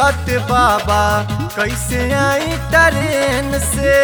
मिलत बाबा कैसे आई ट्रेन से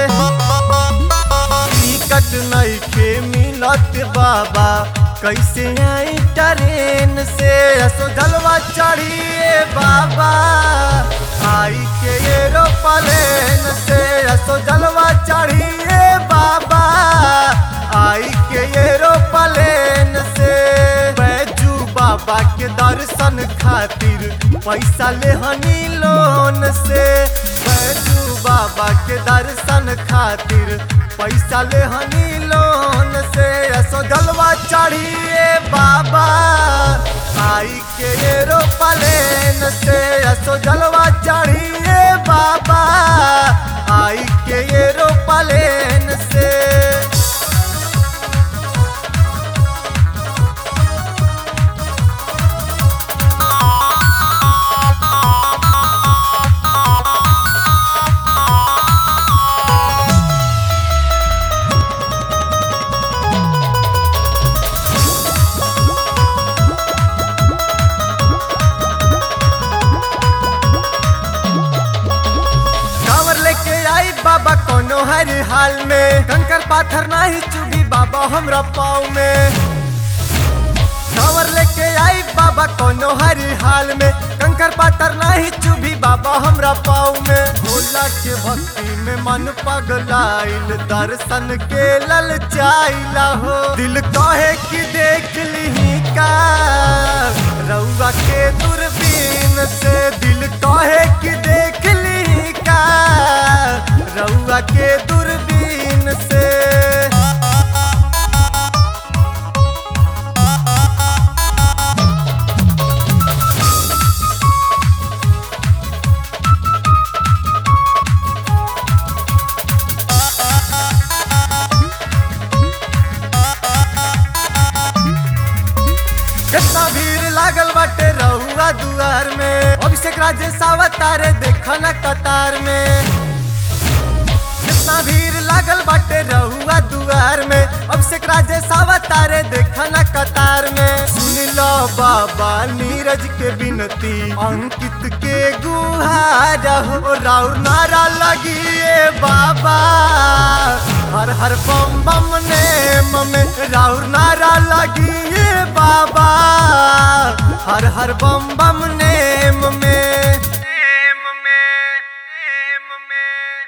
टिकट नइखे मिलत बाबा कैसे आई ट्रेन से असो जलवा चढ़िए बाबा आई के एरोप्लेन से असो जलवा चढ़िए बाबा आई के एरोप्लेन से बैजू बाबा के दर्शन खातिर पैसा ले हनी लोन से बैजू बाबा के दर्शन खातिर पैसा ले हनी लोन से असो जलवा चढ़िए बाबा आई के एरोप्लेन से असो जलवा चढ़िए बाबा आई के एरोप्लेन से कांवर लेके आई बाबा कोनो हर हाल में कंकर पाथर नाही चुभी बाबा हमरा पाँव में कांवर लेके आई बाबा कोनो हर हाल में कंकर पाथर नाही चुभी बाबा हमरा पाँव में भोला के भक्ति में मन पगलाइल दर्शन के ललचाइला हो दिल कहे कि देख ली का रउआ के दूरबीन से दिल कहे कि देख ली का रउआ के दूरबीन से कितना भीड़ लागल बाटे रहुआ दुआर में अभिषेक राजेश अवतारे देखा न कतार में कितना भीड़ लागल बाटे रहुआ दुआर में अभिषेक राजेश अवतारे देखा न कतार में सुन लो बाबा नीरज के बिनती अंकित के गुहार हो राउर नारा लगिए बाबा हर हर बम बम ने ममे राउर नारा लगिए बाबा हर हर बम बम ने